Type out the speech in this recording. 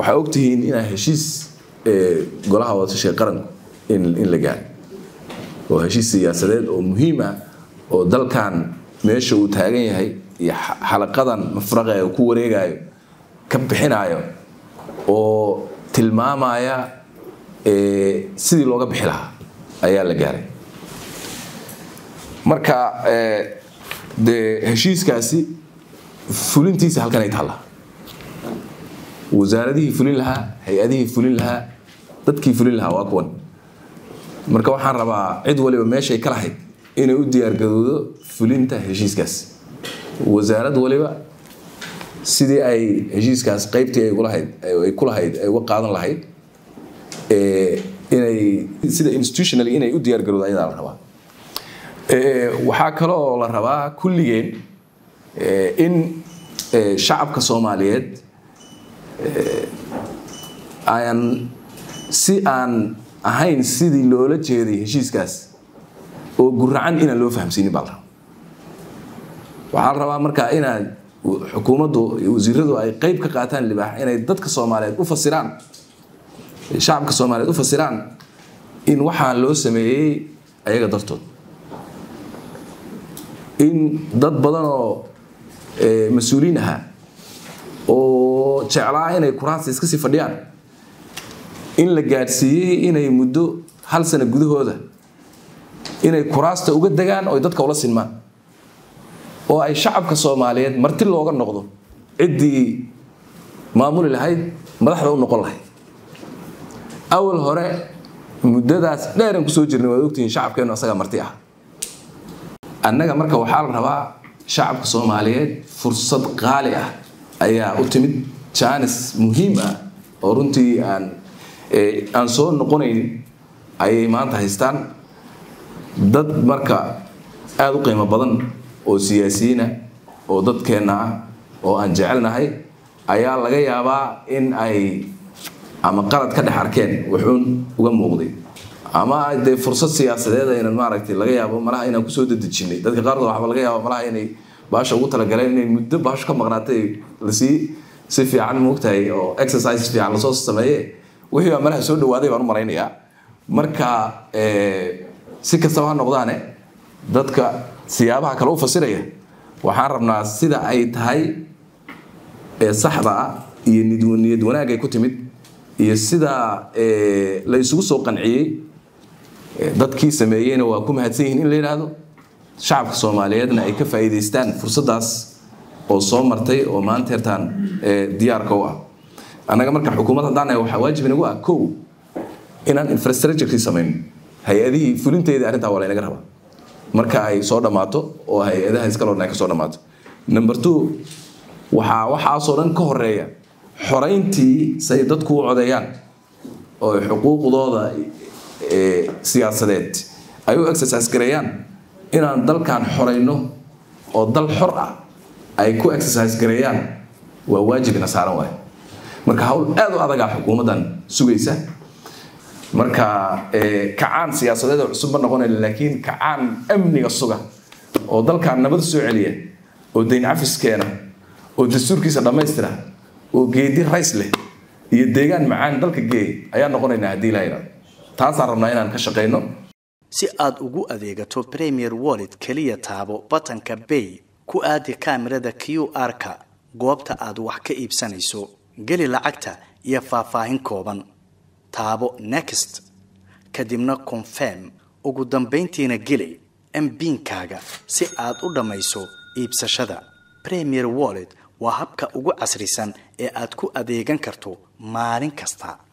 waxaa ogtihiin inaa heshiis golaha wadatashiga qaranku in la gaaro oo heshiis siyaasadeed oo muhiim ah oo dalkan meesha uu taagan yahay iyo xalaqadan mafraqa uu ku wareegayo ka bixinayo oo tilmaamaya sidii looga bixi lahaa ayaa la gaaray marka dee heshiiskaasi fulintiisa halkan ay taallaa wasaaradihii fulin lahaa hay-adihii fulin lahaa dadkii fulin lahaa waa kuwan marka waxaan rabaa cid waliba meeshay ka lahayd inay u diyaargarowdo fulinta heshiiskaas wasaarad waliba sidii ay heshiiskaas qaybtii ay lahayd ay ku lahayd ay uga qaadan lahayd inay sida institutionally inay u diyaargarowdo ayadaa la rabaa waxaa kale oo la rabaa kulligeen in shacabka soomaaliyeed aan si aan ahayn sidii loola jeeday heshiiskaas oo guracan inaan loo fahamsiinin baa la rabaa waxaa la rabaa marka inaad xukuumaddu iyo wasiiradu ay qayb ka qaataan libaax inay dadka soomaaliyeed u fasiraan shacabka soomaaliyeed u fasiraan in waxaan loo sameeyey ayaga dartood in dad badan oo mas-uuliin ahaa oo jeclaa inay kuraasta iska sii fadhiyaan in la gaadhsiiyey inay muddo hal sano gudahooda inay kuraasta uga degaan oo dadka ula sinmaan oo ay shacabka soomaaliyeed marti looga noqdo ciddii maamuli lahayd madaxda u noqon lahayd awal hore muddadaas dheeran kusoo jirnay waad ogtihiin shacabkeennu asagaa marti ah annaga marka waxaa la rabaa shacabka soomaaliyeed fursad qaali ah ayaa u timid jaanis muhiim ah oo runtii aan aan soo noqonayn ayay maanta haystaan dad marka aada u qiimo badan oo siyaasiyiina oo dadkeenna ah oo aan jecelnahay ayaa laga yaabaa in ay ama qalad ka dhex arkeen wuxuun uga muuqday ama dee fursad siyaasadeed aynan maaragtay laga yaabo malaha inaan kusoo dadejinay dadka qaarkood waxba laga yaaba malaha inay baasha ugu talagaleen inay muddo baasho ka maqnaatay lasii si fiican moogtahay oo exercise fiican lasoo sameeye wixii baa malaha soo dhawaaday baan u malaynayaa marka si kastaba ha noqdaane dadka siyaabaha kale u fasiraya waxaan rabnaa sida ay tahay ee saxda ah iyo niyad wanaag ay ku timid iyo sida la isugu soo qanciyey dadkii sameeyeyna waa ku mahadsan yihiin in la yidhaahdo shacabka soomaaliyeedna ay ka faa'iidaystaan fursaddaas oo soo martay oo maanta hertaan diyaarka u ah annaga marka xukuumad haddaan nahay waxaa waajib inagu ah kow inaan infrastructurekii samayno hay-adihii fulinteedii arrintaa waa laynaga rabaa marka ay soo dhammaato oo hay-adaha iskaloodna ay ka soo dhammaato number two waxaa waxaasoo dhan ka horeeya xorayntii say dadku u codeeyaan oo xuquuqdooda siyaasadeed ay u exercise gareeyaan inaan dalkan xorayno oo dal xor ah ay ku exercise gareeyaan waa waajibina saaran waay marka hawl aad u adagaa xukuumaddan sugaysa marka kacaan siyaasadeed oo cusub ma noqonayn laakiin kacaan amniga suga oo dalkan nabad soo celiya oo dayn cafiskeena oo dastuurkiisa dhammaystira oo geedi rays leh iyo deegaan macaan dalka geey ayaa noqonaynaa haddii la yidhahdo taasaan rabnaa inaan ka shaqayno si aad ugu adeegato premier wallet keliya taabo batanka bay ku aadi kaamirada q r-ka goobta aad wax ka iibsanayso geli lacagta iyo faahfaahin kooban taabo next kadibna confirm ugu dambayntiina geli mbiinkaaga si aad u dhammayso iibsashada premier wallet waa habka ugu casrisan ee aad ku adeegan karto maalin kasta